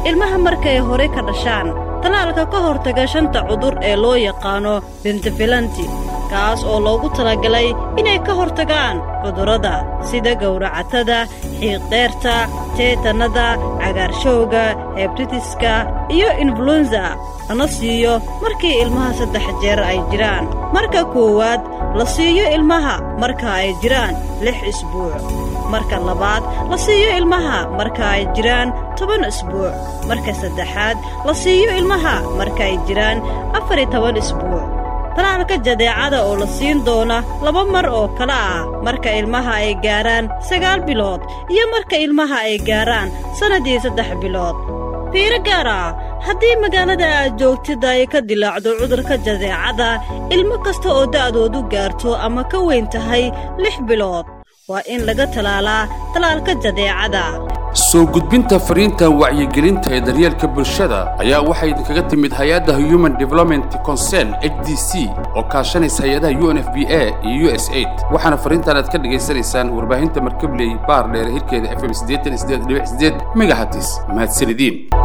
ilmaha markay hore ka dhashaan tallaalka ka hortaga shanta cudur ee loo yaqaano bentafilanti kaas oo loogu talagalay inay ka hortagaan cudurrada sida gowracatada xiiqdheerta teetannada cagaarshowga hebtitiska iyo influenza lana siiyo markii ilmaha saddex jeer ay jiraan marka koowaad la siiyo ilmaha marka ay jiraan lix isbuuc marka labaad la siiyo ilmaha marka ay jiraan toban isbuuc marka saddexaad la siiyo ilmaha marka ay jiraan afar iyo toban isbuuc talaalka jadeecada oo la siin doona laba mar oo kale ah marka ilmaha ay gaaraan sagaal bilood iyo marka ilmaha ay gaaraan sannadii saddex bilood fiiro gaar ah haddii magaalada aad joogtid ay ka dilaacdo cudurka jadeecada ilmo kasta oo da'doodu gaarto ama ka weyn tahay lix bilood waa in laga talaalaa talaalka jadeecada soo gudbinta fariinta wacyigelinta ee daryeelka bulshada ayaa waxay idinkaga timid hay-adda human development concern h d c oo kaashanaysa hay-adaha u n f b a iyo u s aid waxaana fariintan aad ka dhegaysanaysaan warbaahinta markabley baar dheere hirkeeda f m megahatis mahadsanidin